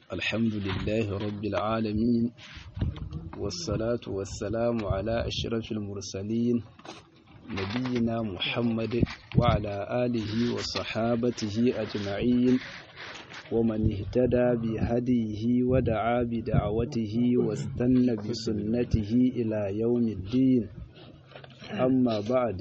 الحمد لله رب العالمين والصلاة والسلام على أشرف المرسلين نبينا محمد وعلى آله وصحابته أجمعين ومن اهتدى بهديه ودعا بدعوته واستنى بسنته إلى يوم الدين أما بعد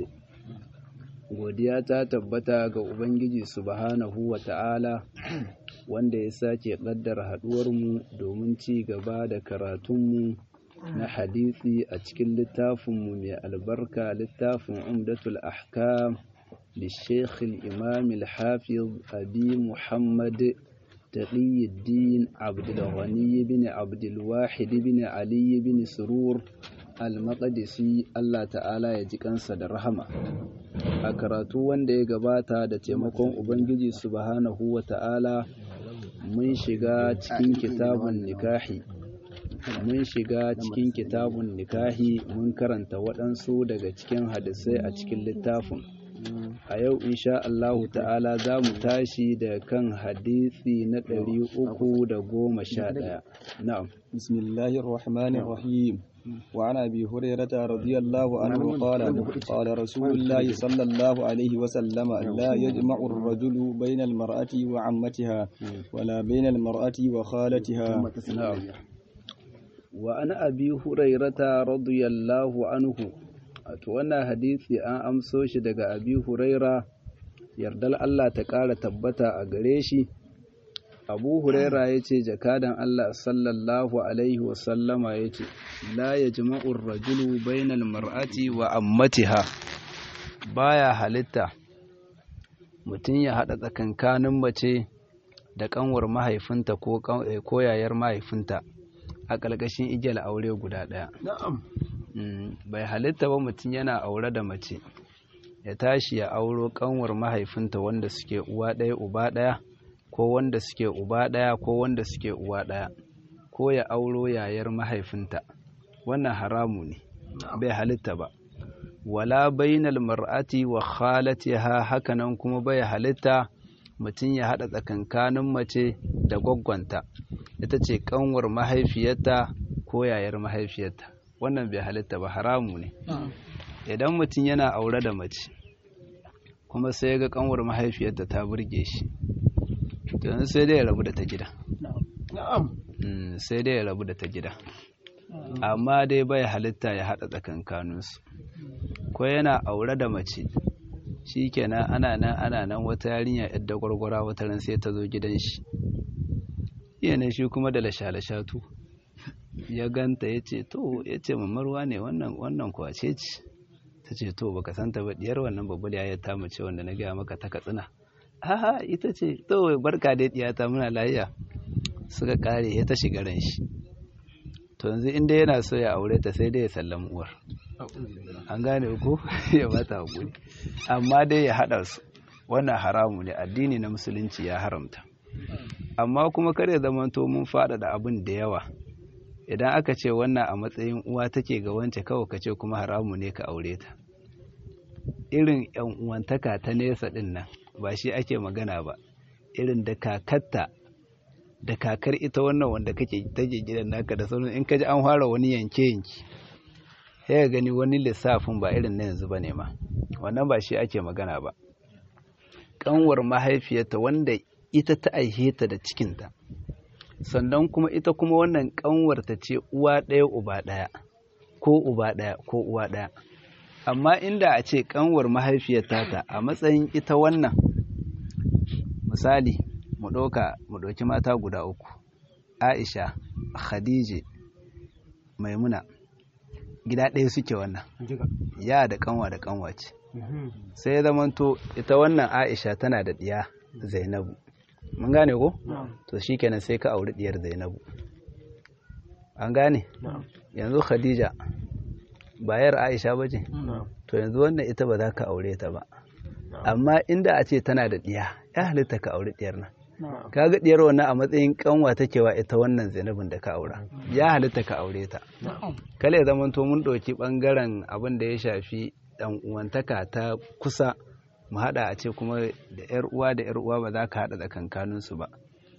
godiya ta tabbata ga Ubangiji subhanahu wa ta'ala wanda ya sake ƙaddara haɗuwarmu domin ci gaba da karatunmu na hadisi a cikin littafinmu mai albarka littafin umdatul ahkam da shekhul imam al-hafiz abi muhammad taqiyuddin abdulghani bin abdulwahid bin ali bin surur al-maqdisi Allah ta'ala ya ji kansa da rahama a karatu wanda ya gabata da taimakon ubangiji subhanahu wa ta'ala mun shiga cikin kitabun nikahi mun shiga cikin kitabun nikahi mun karanta waɗansu daga cikin hadisai a cikin littafin a yau insha Allahu ta'ala za mu tashi da kan hadisi na ɗari uku da goma sha ɗaya na'am bismillahir rahmanir rahim وعن أبي هريرة رضي الله عنه قال قال رسول الله صلى الله عليه وسلم لا يجمع الرجل بين المرأة وعمتها ولا بين المرأة وخالتها نعم وعن أبي هريرة رضي الله عنه أتوانا حديثي أن أمسوش دقى أبي هريرة يردل الله تقال تبتا أغريشي abu huraira ya ce jakadan allah sallallahu alaihi wasallama ya ce la ya jima'ur rajulu bainal mar'ati wa ammatiha baya halitta mutum ya haɗa tsakankanin mace da ƙanwar mahaifinta ko yayar mahaifinta a ƙarƙashin igiyar aure guda ɗaya bai halitta ba mutum yana aure da mace ya tashi ya auro ƙanwar mahaifinta wanda suke uwa ɗaya uba ɗaya ko wanda suke uba ɗaya ko wanda suke uwa ɗaya ko ya auro yayar mahaifinta wannan haramu ne bai halitta ba wala bainal mar'ati wa khalatiha hakanan kuma bai halitta mutum ya haɗa tsakankanin mace da gwaggwanta ita ce kanwar mahaifiyarta ko yayar mahaifiyarta wannan bai halitta ba haramu ne idan mutum yana aure da mace kuma sai ga kanwar mahaifiyarta ta burge shi yanzu sai dai ya rabu da ta gida sai dai ya rabu da ta gida amma dai bai halitta ya haɗa tsakankaninsu ko yana aure da mace shi kenan ana nan ana nan wata yarinya yadda gwargwara wata ran sai ta zo gidan shi yana shi kuma da lasha-lashatu ya ganta ya ce to ya ce mamarwa ne wannan kwace ce ta ce to baka santa ba diyar wannan babbal ya ta mace wanda na gaya maka ta katsina aha ita ce to barka dai diyata muna lafiya suka kare ya ta shiga ran shi to yanzu inda yana so ya aure ta sai dai ya sallama uwar an gane ko ya bata hakuri amma dai ya hada su wannan haramu ne addini na musulunci ya haramta amma kuma kar ya zama to mun fada da abin da yawa idan aka ce wannan a matsayin uwa take ga wance kawai ka ce kuma haramu ne ka aure ta irin yan uwantaka ta nesa din nan ba shi ake magana ba irin da kakatta da kakar ita wannan wanda kake take gidan naka da sauran in kaji an fara wani yanke yanki sai ka gani wani lissafin ba irin na yanzu bane ma wannan ba shi ake magana ba kanwar mahaifiyarta wanda ita ta aihe ta da cikinta sannan kuma ita kuma wannan kanwar ta ce uwa ɗaya uba ɗaya ko uba ɗaya ko uwa ɗaya amma inda a ce kanwar mahaifiyarta ta a matsayin ita wannan misali mu ɗauka mu ɗauki mata guda uku aisha khadije maimuna gida ɗaya suke wannan ya da kanwa da kanwa ce sai ya zamanto ita wannan aisha tana da ɗiya zainabu mun gane ko to shikenan sai ka auri ɗiyar zainabu an gane yanzu khadija bayar aisha ba ce to yanzu wannan ita ba za ka aure ta ba amma inda a ce tana da ɗiya ya halitta ka auri ɗiyar nan ka ga ɗiyar wannan a matsayin kanwa take wa ita wannan zainabin da ka aura ya halitta ka aure ta kale zaman to mun ɗauki ɓangaren abin da ya shafi ɗan uwantaka ta kusa mu haɗa a ce kuma da yar uwa da yar uwa ba za ka haɗa tsakankanin su ba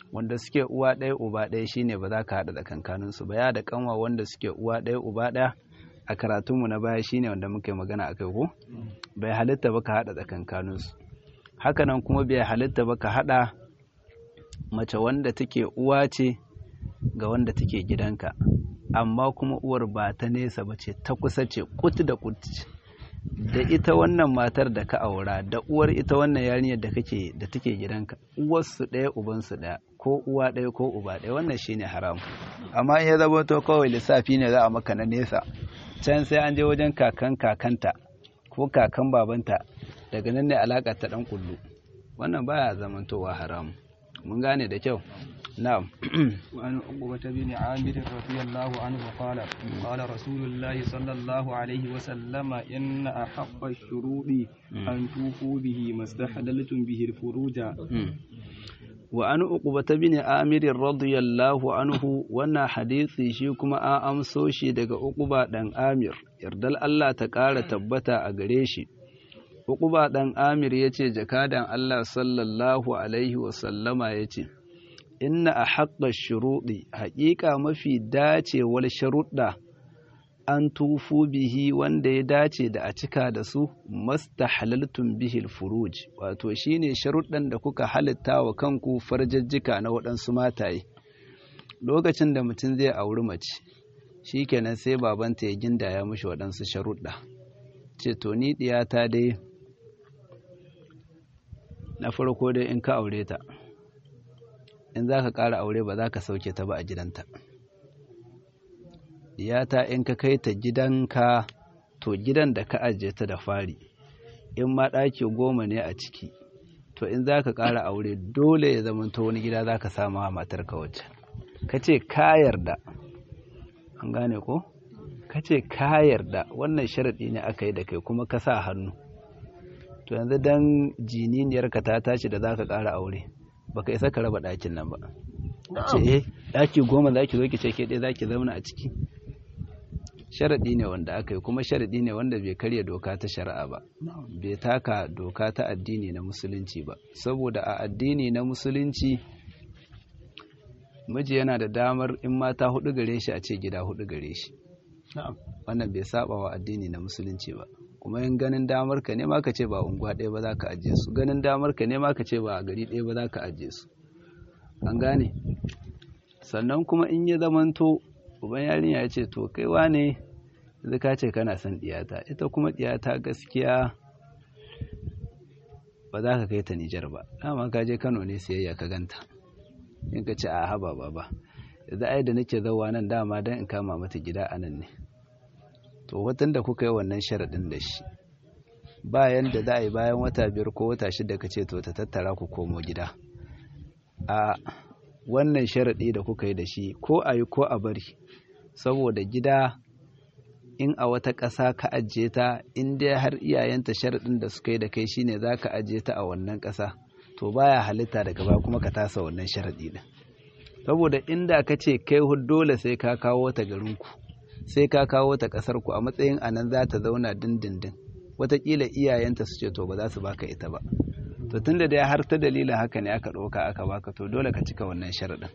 wanda suke uwa ɗaya uba ɗaya shine ba za ka haɗa tsakankaninsu ba ya da kanwa wanda suke uwa ɗaya uba ɗaya a karatunmu na baya shine wanda muka yi magana a kai ko bai halitta ba ka haɗa tsakankaninsu hakanan kuma bai halitta ba ka haɗa mace wanda take uwa ce ga wanda take gidanka amma kuma uwar ba ta nesa ba ce ta kusa ce kut da kut da ita wannan matar da ka aura da uwar ita wannan yarinyar da kake da take gidanka uwarsu ɗaya ubansu ɗaya ko uwa ɗaya ko uba ɗaya wannan shine haram amma in ya zama to kawai lissafi ne za a maka na nesa can sai an je wajen kakan kakanta ko kakan babanta daga nan ne alaƙa ta ɗan kullu wannan baya zamantowa haram mun gane da kyau na'am وعن عقبة بن عامر رضي الله عنه قال قال رسول الله صلى الله عليه وسلم إن أحق الشروط أن توفوا به ما استحللتم به الفروج وعن عقبة بن عامر رضي الله عنه وانا حديثي shi kuma an amso shi daga Uqba dan Amir yardal Allah ta ƙara tabbata a gare shi Uqba dan Amir yace jakadan Allah sallallahu alaihi wa sallama yace inna a haƙƙa shuruɗi haƙiƙa mafi dacewar sharuɗa an tufu bihi wanda ya dace da a cika da su masta halaltun bihil furuj wato shine sharuɗan da kuka halitta wa kanku farjajjika na waɗansu mataye lokacin da mutum zai auri mace shikenan sai babanta ya gindaya mishi waɗansu sharuɗa ce to ni ɗiyata dai na farko dai in ka aure ta in za ka ƙara aure ba za ka sauke ta ba a gidanta diyata in ka kai ta gidanka to gidan da ka ajiye ta da fari in ma ɗaki goma ne a ciki to in za ka ƙara aure dole ya zama ta wani gida za ka samu a matarka wacce ka ce ka yarda an gane ko ka ce ka yarda wannan sharaɗi ne aka yi da kai kuma ka sa hannu to yanzu dan jininiyarka ta tashi da za ka ƙara aure baka isa ka raba ɗakin nan ba ce eh ɗaki goma za ki zo ki ce ke ɗaya za ki zauna a ciki sharaɗi ne wanda aka yi kuma sharaɗi ne wanda bai karya doka ta shari'a ba bai taka doka ta addini na musulunci ba saboda a addini na musulunci miji yana da damar in mata hudu gare shi a ce gida hudu gare shi wannan bai saba wa addini na musulunci ba kuma yin ganin damar ka ne ma ka ce ba unguwa ɗaya ba za ka ajiye su ganin damar ka ne ma ka ce ba a gari ɗaya ba za ka ajiye su an gane sannan kuma in ya zamanto uban yarinya ya ce to kai wane yanzu ka ce kana son ɗiyata ita kuma ɗiyata gaskiya ba za ka kai ta Nijar ba dama ka je Kano ne siyayya ka ganta in ka ce a haba baba yanzu ai da nake zauwa nan dama don in kama mata gida a nan ne to watan da kuka yi wannan sharaɗin da shi bayan da za a yi bayan wata biyar ko wata shida ka ce to ta tattara ku komo gida a wannan sharaɗi da kuka yi da shi ko a yi ko a bari saboda gida in a wata ƙasa ka ajiye ta in dai har iyayenta sharaɗin da suka yi da kai shine za ka ajiye ta a wannan ƙasa to baya halitta daga baya kuma ka tasa wannan sharaɗi ɗin saboda inda ka ce kai dole sai ka kawo ta garinku sai ka kawo ta ƙasar ku a matsayin anan za ta zauna dindindin wataƙila iyayenta su ce to ba za su baka ita ba to tunda dai har ta dalilin haka ne aka ɗauka aka baka to dole ka cika wannan sharaɗin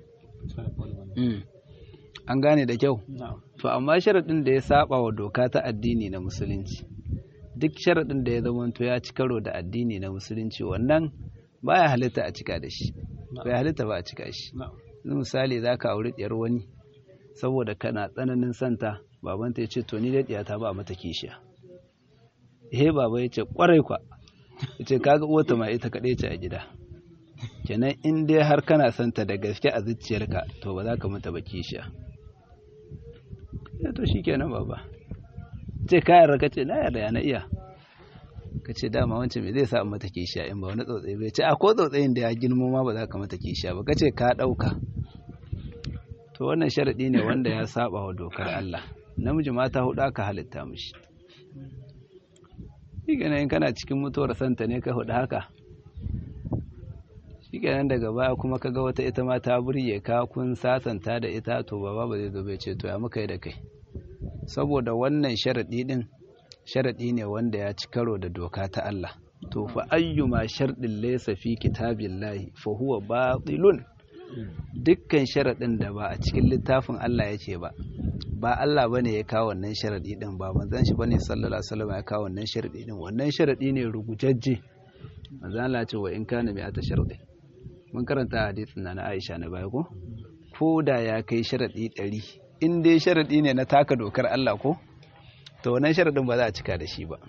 an gane da kyau to amma sharaɗin da ya saba wa doka ta addini na musulunci duk sharaɗin da ya zamanto ya ci karo da addini na musulunci wannan baya halitta a cika da shi bai halitta ba a cika shi misali za ka auri ɗiyar wani saboda kana tsananin santa babanta ya ce to ni dai ɗiyata ba mata kishiya he baba ya ce kwarai kwa ya ce kaga uwata ma ita kaɗai ce a gida kenan in dai har kana santa da gaske a zuciyarka to ba za ka mata ba kishiya ya to shi kenan baba ce ka yarda ka ce na yarda ya na iya ka ce dama wancan me zai sa mata kishiya in ba wani tsautsayi bai ce a ko tsautsayin da ya girmo ma ba za ka mata kishiya ba ka ce ka ɗauka to wannan sharaɗi ne wanda ya saba wa dokar Allah namiji mata hudu aka halitta mishi shi in kana cikin mutuwar santa ne ka hudu haka shi daga baya kuma ka ga wata ita ma ta burye ka kun sasanta da ita to baba ba zai zo bai ce to ya muka yi da kai saboda wannan sharaɗi din sharaɗi ne wanda ya ci karo da doka ta Allah to fa ayyuma sharɗin laysa fi kitabillahi fa huwa batilun dukkan sharaɗin da ba a cikin littafin Allah yake ba ba Allah bane ya kawo wannan sharaɗi din ba manzon shi bane sallallahu alaihi wasallam ya kawo wannan sharaɗi din wannan sharaɗi ne rugujajje manzon Allah ce wa in kana bi ata sharaɗi mun karanta hadisin na Aisha na baya ko ko da ya kai sharaɗi ɗari in dai sharaɗi ne na taka dokar Allah ko to wannan sharaɗin ba za a cika da shi ba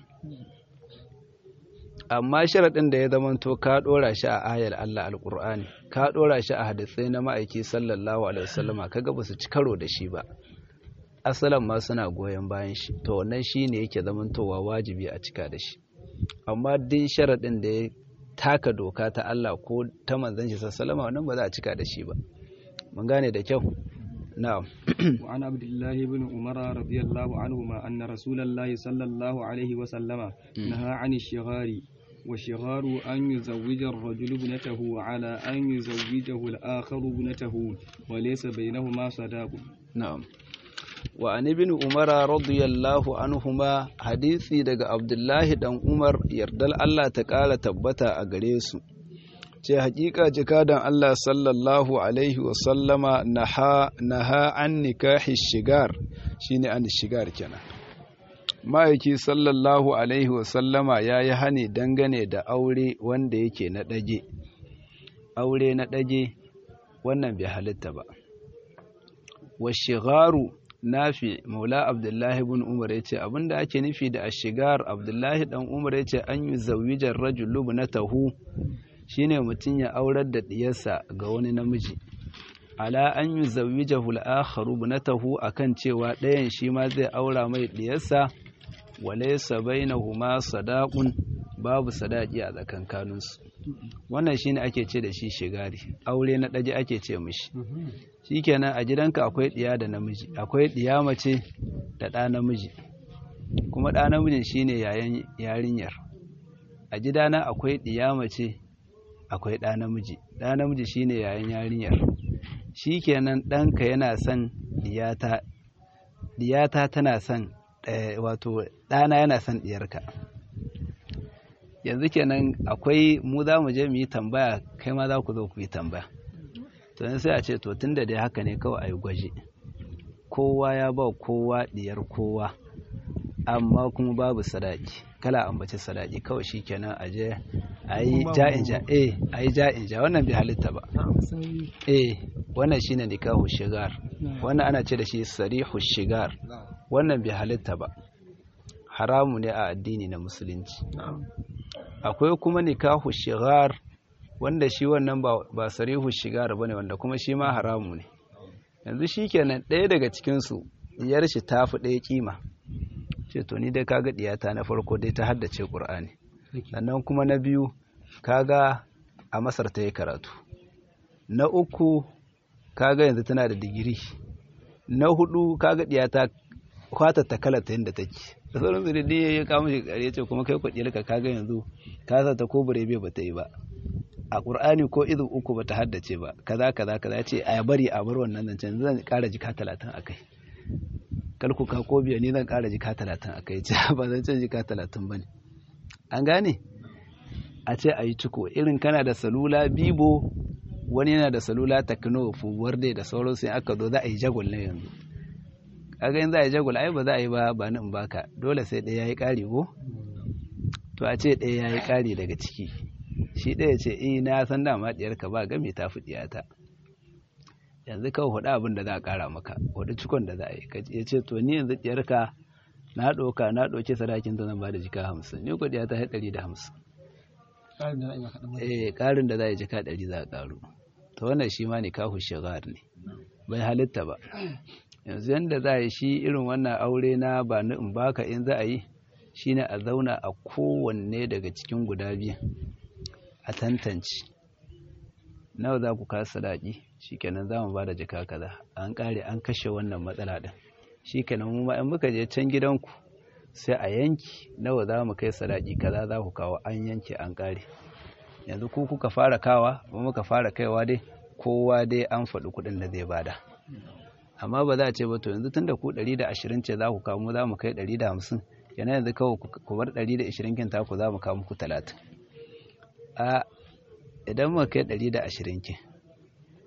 amma sharaɗin da ya zamanto ka ɗora shi a ayar Allah alƙur'ani ka ɗora shi a hadisai na ma'aiki sallallahu alaihi wasallama kaga ba su ci karo da shi ba asalan ma suna goyon bayan shi to wannan shi ne yake zamantowa wajibi a cika da shi amma duk sharaɗin da ya taka doka ta Allah ko ta manzon shi sallallahu wannan ba za a cika da shi ba mun gane da kyau na'am وعن عبد الله بن عمر رضي الله عنهما أن رسول الله صلى الله عليه وسلم نهى عن الشغار والشغار أن يزوج الرجل ابنته على أن يزوجه الآخر ابنته وليس بينهما صداق na'am wa an ibn umar radiyallahu anhuma hadisi daga abdullahi dan umar yardal Allah ta kara tabbata a gare su ce hakika jikadan Allah sallallahu alaihi wa sallama naha naha an nikahi shigar shine an shigar kenan ma'aiki sallallahu alaihi wa sallama yayi hani dangane da aure wanda yake na dage aure na dage wannan bai halitta ba wa shigaru nafi maula abdullahi ibn umar ya ce abinda ake nufi da ashigar abdullahi dan umar ya ce an yi zawijar rajulu na tahu shine mutum ya aurar da diyarsa ga wani namiji ala an yi zawijar hul'akharu na tahu akan cewa ɗayan shi ma zai aura mai diyarsa walaisa bainahuma sadaqun babu sadaki a tsakankaninsu wannan shine ake ce da shi shigari aure na ɗaji ake ce mishi shikenan a gidanka akwai ɗiya da namiji akwai ɗiya mace da ɗa namiji kuma ɗa namijin shine yayan yarinyar a gidana akwai ɗiya mace akwai ɗa namiji ɗa namiji shine yayan yarinyar shikenan ɗanka yana son ɗiyata ɗiyata tana son wato ɗana yana son ɗiyarka yanzu kenan akwai mu za mu je mu yi tambaya kai ma za ku zo ku yi tambaya to sai a ce to tun da dai haka ne kawai a yi gwaje kowa ya ba kowa diyar kowa amma kuma babu sadaki kala ambaci sadaki kawai shi kenan a je a yi ja'inja eh a yi ja'inja wannan bai halitta ba eh wannan shine nikahu shigar wannan ana ce da shi sarihu shigar wannan bai halitta ba haramu ne a addini na musulunci akwai kuma nikahu shigar wanda shi wannan ba sarihu shigar bane wanda kuma shi ma haramu ne yanzu shikenan ɗaya daga cikin su diyar shi ta fi ɗaya kima ce to ni dai kaga diyata na farko dai ta haddace Qur'ani sannan kuma na biyu kaga a Masar ta yi karatu na uku kaga yanzu tana da digiri na hudu kaga diyata kwata ta kala ta yadda take da sauran su dai ya kawo shi kare ce kuma kai kwadiyar ka kaga yanzu ka sa ta ko burebe ba ta yi ba a qur'ani ko izu uku ba ta haddace ba kaza kaza kaza ce a bari a bar wannan zancen zan kara jika talatin a kai kalku ka ko biya ne zan kara jika talatin a kai ce ba zan ce jika talatin ba ne an gane a ce a yi ciko irin kana da salula bibo wani yana da salula takno fubuwar dai da sauran sai aka zo za a yi jagwal na yanzu kaga in za a yi jagwal ai ba za a yi ba ba in baka dole sai ɗaya ya yi ƙari ko to a ce ɗaya ya yi ƙari daga ciki shi ɗaya ce eh na san dama ɗiyarka ba game ta fi ɗiyata yanzu kawai hudu abin da za a ƙara maka hudu cikon da za a yi ya ce to ni yanzu ɗiyarka na ɗauka na ɗauki sadakin ta zan ba da jika hamsin ni ko ɗiyata ya ɗari da hamsin eh ƙarin da za a yi jika ɗari za a ƙaru to wannan shi ma ne kahu shigar ne bai halitta ba yanzu yadda za a yi shi irin wannan aure na ba na in baka in za a yi shine a zauna a kowanne daga cikin guda biyan a tantance nawa za ku kasa sadaki shikenan za mu ba da jika kaza an kare an kashe wannan matsala din shikenan mu ma in muka je can gidanku sai a yanki nawa za mu kai sadaki kaza za ku kawo an yanke an kare yanzu ku kuka fara kawa mu muka fara kaiwa dai kowa dai an faɗi kuɗin da zai bada amma ba za a ce ba to yanzu tun da ku 120 ce za ku kawo mu za mu kai 150 yana yanzu kawai ku bar 120 kin taku za mu kawo muku 30 a idan mu kai 120 kin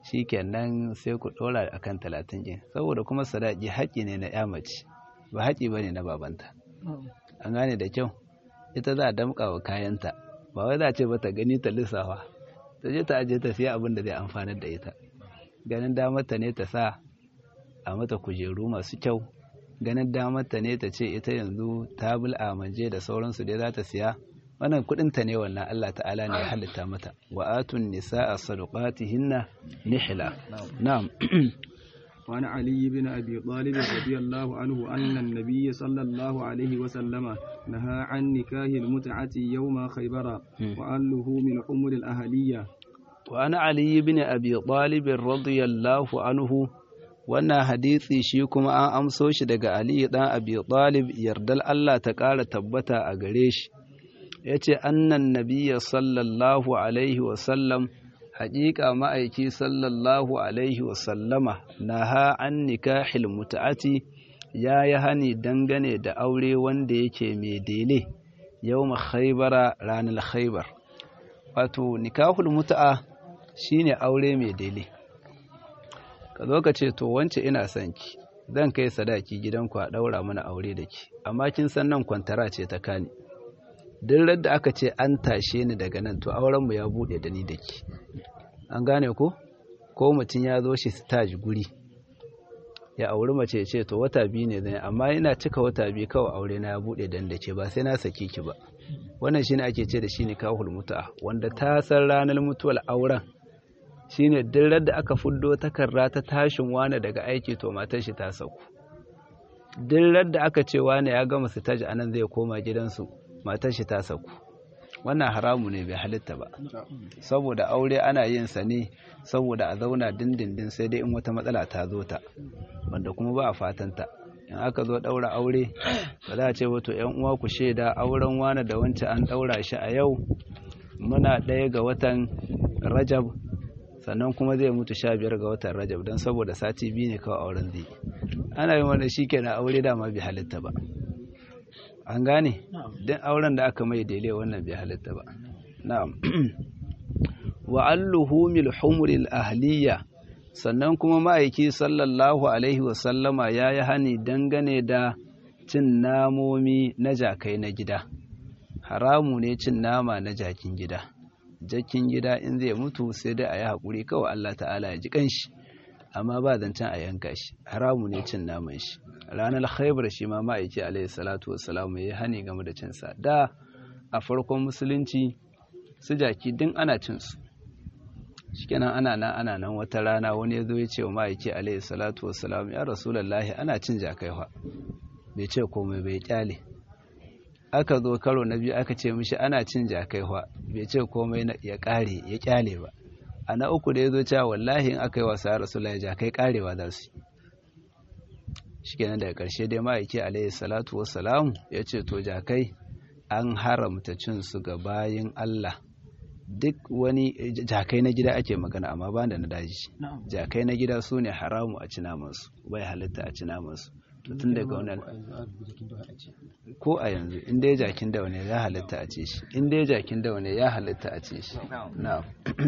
shikenan sai ku ɗora akan talatin ɗin saboda kuma sadaki haƙƙi ne na ya mace ba haƙƙi ba ne na babanta an gane da kyau ita za a damƙa wa kayanta ba wai za a ce ba ta gani ta lissafa ta je ta aje ta siya abin da zai amfanar da ita ganin damarta ne ta sa a mata kujeru masu kyau ganin damarta ne ta ce ita yanzu ta bul amanje da sauransu dai za ta siya wannan kudinta ne wannan Allah ta'ala ne ya halitta mata wa atun nisaa sadaqatihinna nihla na'am وعن علي بن أبي طالب رضي الله عنه أن النبي صلى الله عليه وسلم نهى عن نكاه المتعة يوم خيبر وأنه من حمر الأهلية وعن علي بن أبي طالب رضي الله عنه wannan hadisi shi kuma an amso shi daga Ali dan Abi Talib yardal Allah ta ƙara tabbata a gare shi yace annan nabiyya sallallahu alaihi wa sallam haƙiƙa ma'aiki sallallahu alaihi wasallama na ha an nikahil mutu'ati ya yi hani dangane da aure wanda yake mai dele yau khaibara ranar khaibar wato nikahul mutu'a shine aure mai dele ka zo ka ce to wance ina son ki zan kai sadaki gidanku a ɗaura mana aure da ki amma kin san nan kwantara ce ta kani duk da aka ce an tashe ni daga nan to aurenmu ya buɗe da ni da ki an gane ko ko mutum ya zo shi stage guri ya auri mace ce to wata biyu ne zai amma ina cika wata biyu kawai aure na ya buɗe dan da ke ba sai na saki ki ba wannan shine ake ce da shi ne kahul mutu'a wanda ta san ranar mutuwar auren shine duk da aka fuddo takarda ta tashin wane daga aiki to matar shi ta sauku duk da aka ce wane ya gama stage anan zai koma gidansu matar shi ta sauku wannan haramu ne bai halitta ba saboda aure ana yin sa ne saboda a zauna dindindin sai dai in wata matsala ta zo ta wanda kuma ba a fatanta in aka zo daura aure ba za a ce wato yan uwa ku shaida auren wani da wancan an daura shi a yau muna ɗaya ga watan rajab sannan kuma zai mutu sha biyar ga watan rajab don saboda sati biyu ne kawai auren zai ana yin wanda shi kenan aure dama bai halitta ba an gane don auren da aka mai daidai wannan bai halitta ba na'am wa alluhumil humuril ahliya sannan kuma ma'aiki sallallahu alaihi wasallama ya yi hani dangane da cin namomi na jakai na gida haramu ne cin nama na jakin gida jakin gida in zai mutu sai dai a yi haƙuri kawai Allah ta'ala ya ji kanshi amma ba zancen a yanka shi haramu ne cin naman shi ranar khaibar shi ma ma'aiki alaihi salatu wassalamu ya hani game da cinsa da a farkon musulunci su jaki din ana cinsu shikenan ana nan ana nan wata rana wani ya zo ya ce wa ma'aiki alaihi salatu wassalamu ya rasulallahi ana cin jakai fa bai ce komai bai kyale aka zo karo na biyu aka ce mishi ana cin jakai fa bai ce komai ya kare ya kyale ba a na uku da ya zo cewa wallahi in aka yi wasa ya rasulallahi jakai karewa za su yi shikenan daga ƙarshe dai ma'aiki alaihi salatu wassalam ya ce to jakai an haramta cin su ga bayin Allah duk wani jakai na gida ake magana amma ba da na daji jakai na gida su ne haramu a ci namansu bai halitta a ci namansu to tun daga wannan ko a yanzu in dai jakin dawa ne ya halitta a ce shi in dai jakin dawa ne ya halitta a ce shi na'am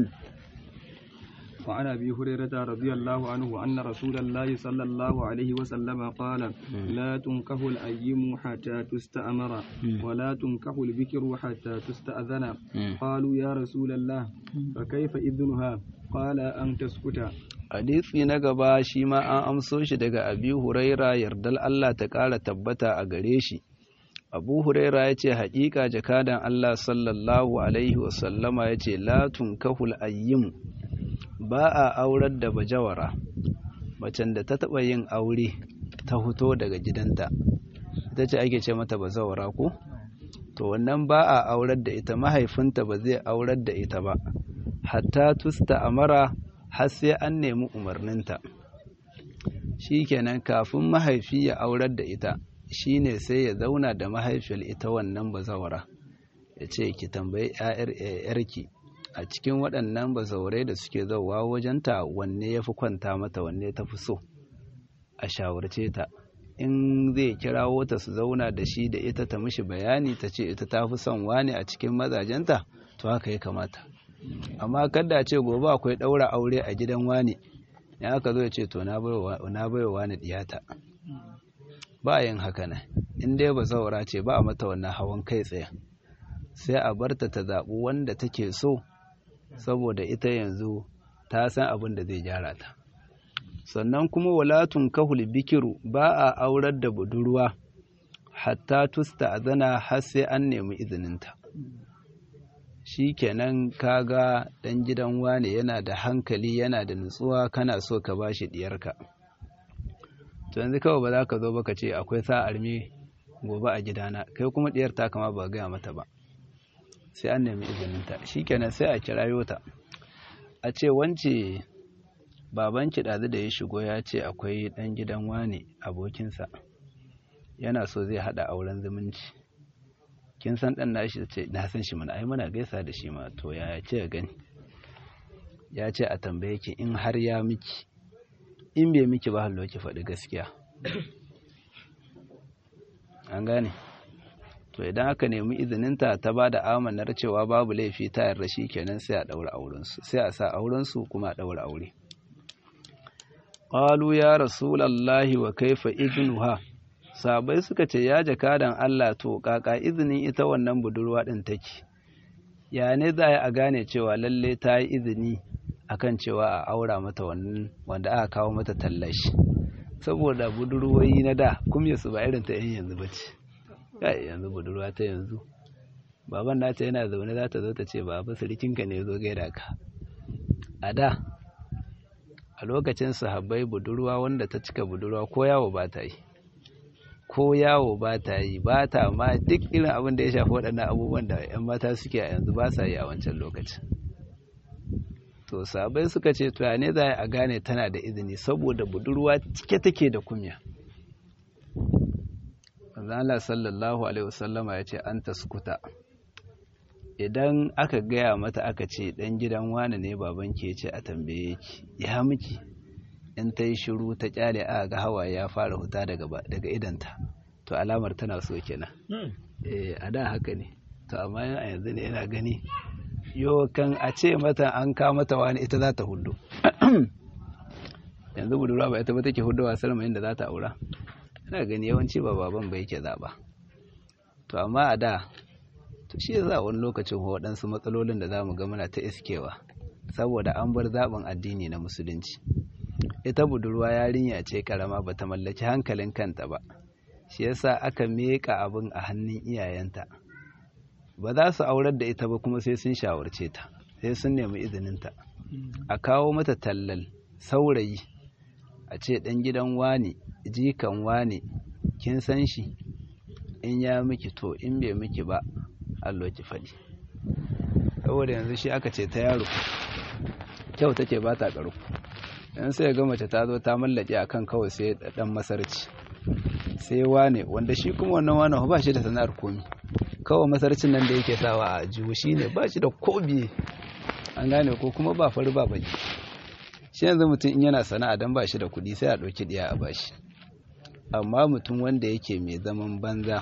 وعن ابي هريره رضي الله عنه ان رسول الله صلى الله عليه وسلم قال لا تنكح الايم حتى تستامر ولا تنكح البكر حتى تستاذن قالوا يا رسول الله فكيف اذنها قال ان تسكت hadisi na gaba shi ma an amso shi daga abi huraira yardal Allah ta ƙara tabbata a gare shi abu huraira ya ce haƙiƙa jakadan Allah sallallahu alaihi wasallama ya ce la tunkahul ayyim ba a aurar da bajawara macen da ta taɓa yin aure ta fito daga gidanta ita ce ake ce mata bazawara ko to wannan ba a aurar da ita mahaifinta ba zai aurar da ita ba hatta tusta amara har sai an nemi umarninta shikenan kafin mahaifi ya aurar da ita shine sai ya zauna da mahaifiyar ita wannan bazawara ya ce ki tambayi 'yarki a cikin waɗannan bazaurai da suke zauwa wajenta wanne ya fi kwanta mata wanne ta fi so a shawarce ta in zai kirawo ta su zauna da shi da ita ta mishi bayani ta ce ita ta fi son wani a cikin mazajenta to haka ya kamata amma kada ce gobe akwai ɗaura aure a gidan wani ya aka zo ya ce to na baiwa wani diyata ba yin haka nan in dai ba zaura ce ba a mata wannan hawan kai tsaye sai a barta ta zaɓi wanda take so saboda ita yanzu ta san abin da zai gyara ta sannan kuma walatun kahul bikiru ba a aurar da budurwa hatta tusta azana har sai an nemi izininta shi kenan kaga ɗan gidan wane yana da hankali yana da nutsuwa kana so ka ba shi ɗiyarka to yanzu kawai ba za ka zo baka ce akwai sa'ar me gobe a gidana kai kuma ɗiyar ta kama ba gaya mata ba sai an nemi izininta shi kenan sai a kirayo ta a ce wance babanki ɗazu da ya shigo ya ce akwai ɗan gidan wane abokinsa yana so zai haɗa auren zumunci kin san ɗan nashi ce na san shi mana ai muna gaisa da shi ma to ya ce gani ya ce a tambaye ki in har ya miki in bai miki ba hallo ki faɗi gaskiya an gane to idan aka nemi izininta ta ba da amanar cewa babu laifi ta yarda shi kenan sai a ɗaura aurensu sai a sa aurensu kuma a ɗaura aure qalu ya rasulallahi wa kaifa idnuha sabai suka ce ya jakadan Allah to kaka izinin ita wannan budurwa din take ya ne za a gane cewa lalle ta yi izini akan cewa a aura mata wannan wanda aka kawo mata tallashi saboda budurwoyi na da kuma su ba irin ta yan yanzu bace kai yanzu budurwa ta yanzu baban nata yana zaune za ta zo ta ce baba sirikinka ne zo gaida ka a da a lokacin sahabbai budurwa wanda ta cika budurwa ko yawo ba ta yi ko yawo ba ta yi ba ta ma duk irin abin da ya shafi waɗannan abubuwan da 'yan mata suke a yanzu ba sa yi a wancan lokacin to sahabbai suka ce to ne za a gane tana da izini saboda budurwa cike take da kumya Allah sallallahu alaihi wasallama ya ce an taskuta idan aka gaya mata aka ce ɗan gidan wane ne baban ke ce a tambaye ki ya miki in ta yi shiru ta kyale a ga hawa ya fara huta daga daga idanta to alamar tana so kenan eh a da haka ne to amma a yanzu ne yana gani yo kan a ce mata an ka mata wani ita za ta hudu yanzu budurwa ba ita ba take hudowa salma inda za ta aura ina gani yawanci ba baban ba yake zaba to amma a da to shi za wani lokacin waɗansu matsalolin da za mu ga muna ta iskewa saboda an bar zaɓin addini na musulunci ita budurwa yarinya ce karama ba ta mallaki hankalin kanta ba shi yasa aka meƙa abin a hannun iyayenta ba za su aurar da ita ba kuma sai sun shawarce ta sai sun nemi izininta a kawo mata tallal saurayi a ce ɗan gidan wani jikan wani kin san shi in ya miki to in bai miki ba allo ki faɗi saboda yanzu shi aka ce ta yaro kyau take ba ta ƙarfi yan sai ga mace ta zo ta mallake akan kawai sai ɗan masarci sai wane wanda shi kuma wannan wane ba shi da sana'ar komi kawai masarcin nan da yake sawa a jiwo shi ne ba shi da kobi an gane ko kuma ba fari ba baki shi yanzu mutum in yana sana'a don ba shi da kuɗi sai a ɗauki ɗiya a bashi amma mutum wanda yake mai zaman banza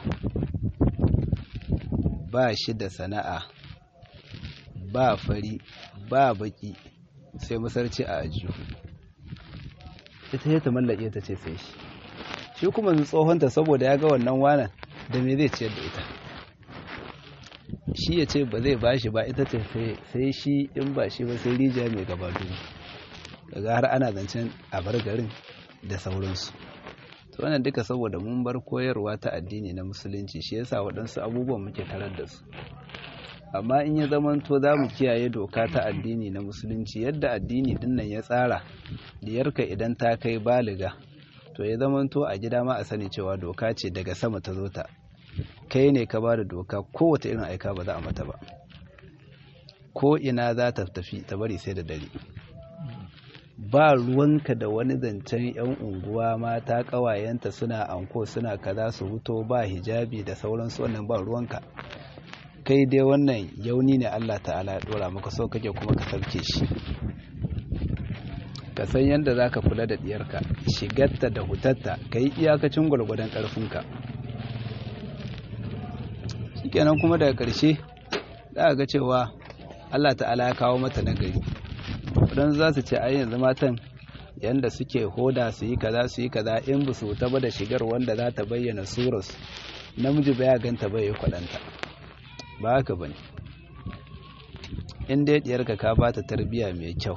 ba shi da sana'a ba fari ba baki sai masarci a ajiyu ita ya ta mallake ta ce sai shi shi kuma tsohonta saboda ya ga wannan wanan da me zai ciyar da ita shi ya ce ba zai ba shi ba ita ce sai shi in ba shi ba sai rijiya mai gaba dubu daga har ana zancen a bar garin da sauransu to wannan duka saboda mun bar koyarwa ta addini na musulunci shi yasa waɗansu abubuwan muke tarar da su amma in ya zamanto za mu kiyaye doka ta addini na musulunci yadda addini dinnan ya tsara diyarka idan ta kai baliga to ya zamanto a gida ma a sani cewa doka ce daga sama ta zo ta kai ne ka ba da doka kowace irin aika ba za a mata ba ko ina za ta tafi ta bari sai da dare ba ruwanka da wani zancen 'yan unguwa mata ƙawayenta suna anko suna kaza su huto ba hijabi da sauransu wannan ba ruwanka kai dai wannan yauni ne Allah ta'ala ya dora maka so kake kuma ka sauke shi ka san yadda za ka kula da diyarka shigarta da hutatta ka yi iyakacin gwargwadon ƙarfinka shikenan kuma daga ƙarshe za a ga cewa Allah ta'ala ya kawo mata nagari don za su ce ai yanzu matan yanda suke hoda su yi kaza su yi kaza in ba su taba da shigar wanda za ta bayyana surus namiji ba ya ganta bai yi kwadanta ba haka bane in dai diyarka ka ba ta tarbiyya mai kyau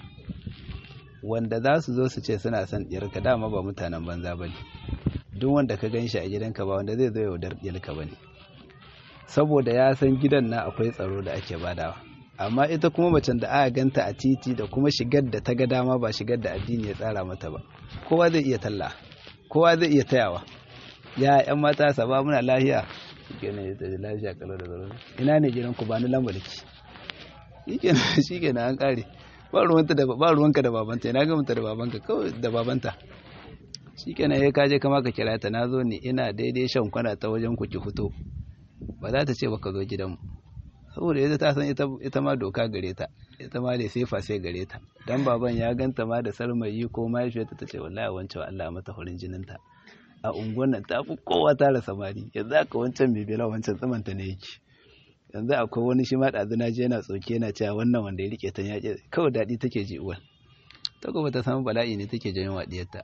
wanda za su zo su ce suna son diyarka dama ba mutanen banza ba ne duk wanda ka gan shi a gidanka ba wanda zai zo yaudar diyarka ba ne saboda ya san gidan na akwai tsaro da ake badawa amma ita kuma macen da aka ganta a titi da kuma shigar da ta ga dama ba shigar da addini ya tsara mata ba kowa zai iya talla kowa zai iya tayawa ya yan mata saba muna lafiya shikenan ya tafi lafiya kalau da zaro ina ne gidan ku ba ni lambarki shikenan shikenan an kare ba ruwanta da ba ruwanka da babanta ina ga mata da babanka kawai da babanta shikenan ya kaje kama ka kira ta nazo ne ina daidai shan kwana ta wajen ku ki fito ba za ta ce baka zo gidanmu saboda ita ta san ita ma doka gare ta ita ma da sefa sai gare ta dan baban ya ganta ma da sarmayi ko mahaifiyarta ta ce wallahi wancan Allah mata farin jininta a unguwar nan ta fi kowa tara samari yanzu aka wancan mai bela wancan tsamanta ne yake yanzu akwai wani shi ma ɗazu na je yana tsoke yana cewa wannan wanda ya rike ta ya kawai daɗi take ji uwar ta kuma ta samu bala'i ne take janyo wa ɗiyarta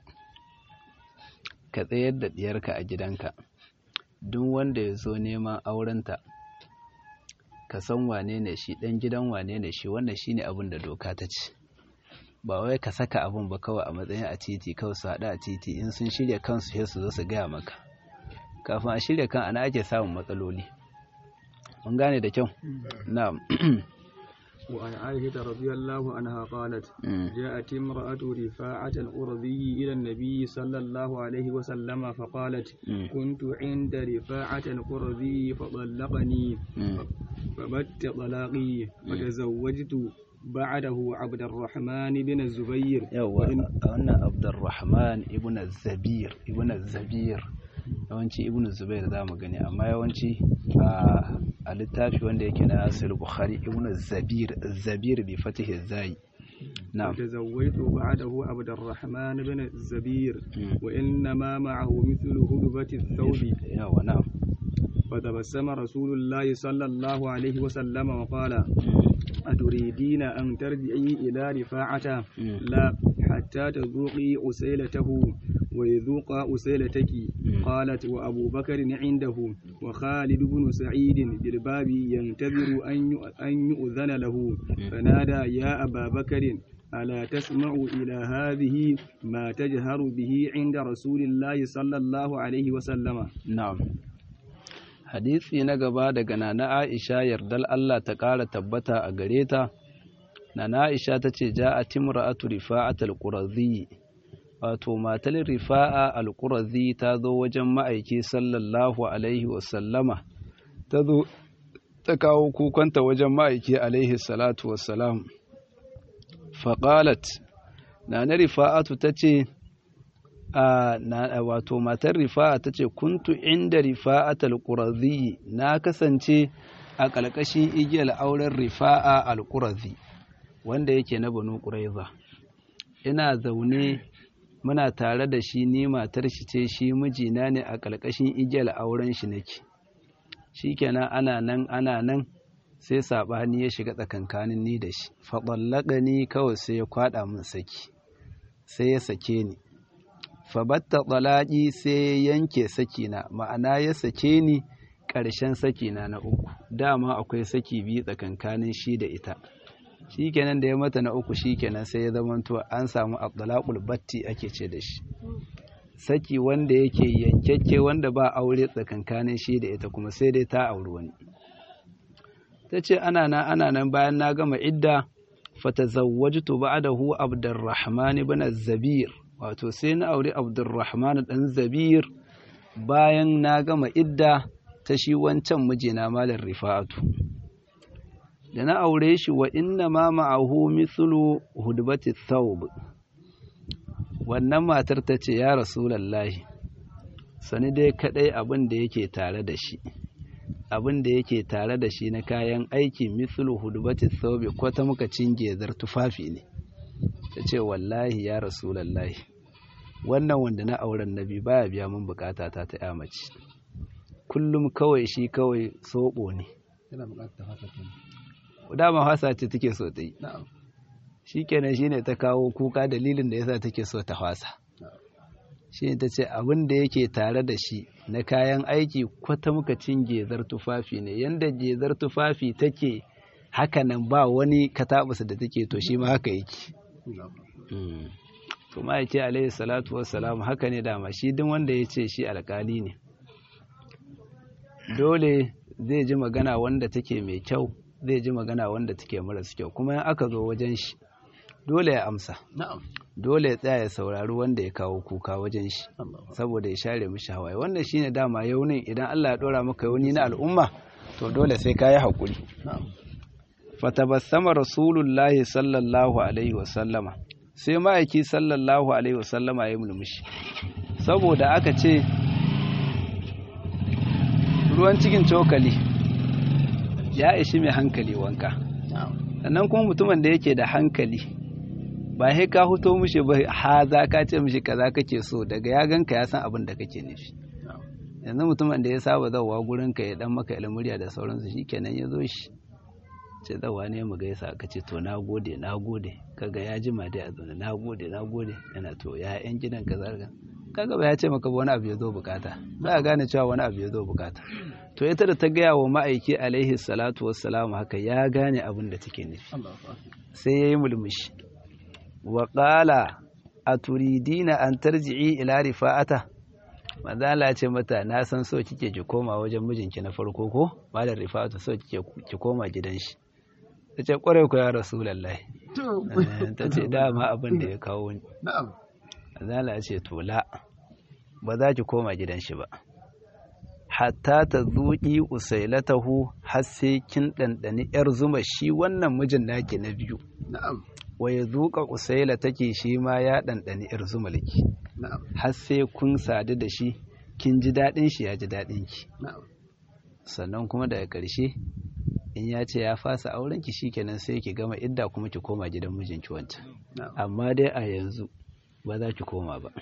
ka tsayar da ɗiyarka a gidanka duk wanda ya zo neman aurenta ka san wane ne shi ɗan gidan wane ne shi wannan shi ne abin da doka ta ce ba wai ka saka abin ba kawai a matsayin a titi kawai su haɗu a titi in sun shirya kansu sai su zo su gaya maka kafin a shirya kan ana ake samun matsaloli mun gane da kyau na'am وعن عائشة رضي الله عنها قالت جاءت امرأة رفاعة القرظي إلى النبي صلى الله عليه وسلم فقالت كنت عند رفاعة القرظي فطلقني فبت طلاقي فتزوجت بعده عبد الرحمن بن الزبير أنا عبد الرحمن ابن الزبير ابن الزبير yawanci ibnu zubair za mu gani amma yawanci a littafi wanda yake na asir bukhari ibnu zabir zabir bi fatihi zai نعم تزوجت بعده عبد الرحمن بن الزبير وإنما معه مثل هدبة الثوب نعم فتبسم رسول الله صلى الله عليه وسلم وقال أتريدين أن ترجعي إلى رفاعة لا حتى تذوقي أسيلته ويذوق أسيلتك قالت وأبو بكر عنده وخالد بن سعيد بالباب ينتظر أن يؤذن له فنادى يا أبا بكر ألا تسمع إلى هذه ما تجهر به عند رسول الله صلى الله عليه وسلم نعم hadisi na gaba daga nana Aisha yardal Allah ta ƙara tabbata a gare ta nana Aisha ta ce ja'a timra'atu rifa'at al-qurazi wato matar rifa'a al-qurazi ta zo wajen ma'aiki sallallahu alaihi wa sallama ta zo ta kawo kukanta wajen ma'aiki alaihi salatu wassalam faqalat nana rifa'atu ta ce wato matar rifa'a ta ce kuntu inda rifa'at al-qurazi na kasance a ƙalƙashin igiyar auren rifa'a al-qurazi wanda yake na banu quraiza ina zaune muna tare da shi ni matar shi ce shi mijina ne a ƙalƙashin igiyar auren shi nake shikenan ana nan ana nan sai saɓani ya shiga tsakankanin ni da shi faɗallaka ni kawai sai ya kwaɗa min saki sai ya sake ni fabatta tsalaƙi sai ya yanke sakina ma'ana ya sake ni ƙarshen sakina na uku dama akwai saki biyu tsakankanin shi da ita shi kenan da ya mata na uku shi kenan sai ya zamanto an samu abdulakul batti ake ce da shi saki wanda yake yankekke wanda ba aure tsakankanin shi da ita kuma sai dai ta auri wani ta ce ana nan ana nan bayan na gama idda fatazawwajtu ba'dahu abdurrahman ibn zabir wato sai na auri abdurrahman dan zabir bayan na gama idda ta shi wancan mijina malar rifa'atu da na aure shi wa inna ma ma'ahu mithlu hudbati thawb wannan matar ta ce ya rasulallahi sani dai kadai abin da yake tare da shi abin da yake tare da shi na kayan aiki mithlu hudbati thawb ko ta muka cinge zar tufafi ne ta ce wallahi ya rasulallahi wannan wanda na auren nabi baya biya min bukata ta ta ya mace kullum kawai shi kawai soɓo ne dama hasa ce take so ta yi shikenan shine ta kawo kuka dalilin da yasa take so ta hwasa shi ta ce abin da yake tare da shi na kayan aiki kwata muka cin gezar tufafi ne yanda gezar tufafi take hakanan ba wani katabusa da take to shi ma haka yake kuma ya ce alaihi salatu wassalam haka ne dama shi duk wanda ya ce shi alkali ne dole zai ji magana wanda take mai kyau zai ji magana wanda take maras kyau kuma in aka zo wajen shi dole ya amsa dole ya tsaya ya saurari wanda ya kawo kuka wajen shi saboda ya share mishi hawaye wannan shine dama yaunin idan Allah ya dora maka yauni na al'umma to dole sai ka yi haƙuri fatabassama rasulullahi sallallahu alaihi wasallama sai ma'aiki sallallahu alaihi wasallama ya mulmushi saboda aka ce ruwan cikin cokali ya ishi mai hankali wanka sannan kuma mutumin da yake da hankali ba sai ka huto mishi ba ha za ka ce mishi kaza kake so daga ya ganka ya san abin da kake nufi yanzu mutumin da ya saba zawa gurin ka ya dan maka ilmuriya da sauransu shikenan ya zo shi ce zawa ne mu gaisa ka ce to na gode na gode kaga ya jima dai a zaune na gode na gode yana to ya yan gidan ka zarga kaga ba ya ce maka wani abu ya zo bukata za a gane cewa wani abu ya zo bukata to ita da ta gaya wa ma'aiki alaihi salatu wassalamu haka ya gane abin da take nufi sai ya yi mulmushi wa qala aturidina an tarji'i ila rifa'ata manzala ce mata na san so kike ki koma wajen mijinki na farko ko malar rifa'atu so kike ki koma gidan shi ta ce kwarai ku ya rasulullahi ta ce dama abin da ya kawo ni manzala ce to la ba za ki koma gidan shi ba hatta ta zuƙi usailatahu har sai kin ɗanɗani ‘yar zuma shi wannan mijin naki na biyu wa ya zuƙa usaila take shi ma ya ɗanɗani ‘yar zuma laki har sai kun sadu da shi kin ji daɗin shi ya ji daɗin ki sannan kuma daga ƙarshe in ya ce ya fasa auren ki shikenan sai ki gama idda kuma ki koma gidan mijinki wancan amma dai a yanzu ba za ki koma ba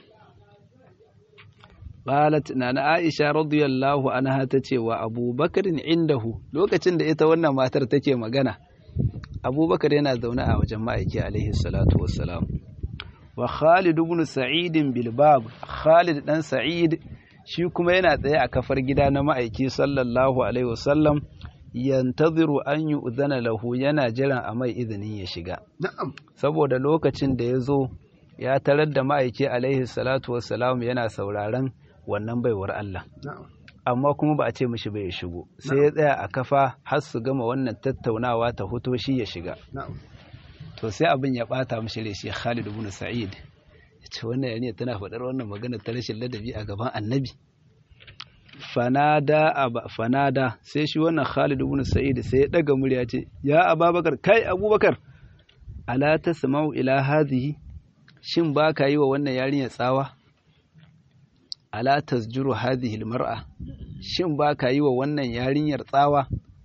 qalat nana aisha radiyallahu anha tace wa abubakar indahu lokacin da ita wannan matar take magana abubakar yana zaune a wajen ma'aiki alaihi salatu wassalam wa khalid ibn sa'id bil bab khalid dan sa'id shi kuma yana tsaye a kafar gida na ma'aiki sallallahu alaihi wasallam yantaziru an yu'zana lahu yana jiran a mai izinin ya shiga na'am saboda lokacin da ya zo ya tarar da ma'aiki alaihi salatu wassalam yana sauraron wannan baiwar Allah na'am amma kuma ba a ce mishi bai shigo sai ya tsaya a kafa har su gama wannan tattaunawa ta hoto shi ya shiga na'am to sai abin ya bata mishi rai shi Khalid ibn Sa'id yace wannan yarinya tana faɗar wannan magana ta rashin ladabi a gaban Annabi fanada aba fanada sai shi wannan Khalid ibn Sa'id sai ya daga murya ce ya Abubakar kai Abubakar ala tasma'u ila hadhihi shin ba ka yi wa wannan yarinya tsawa ala tasjuru hadhihi almar'a shin ba ka yi wa wannan yarinyar tsawa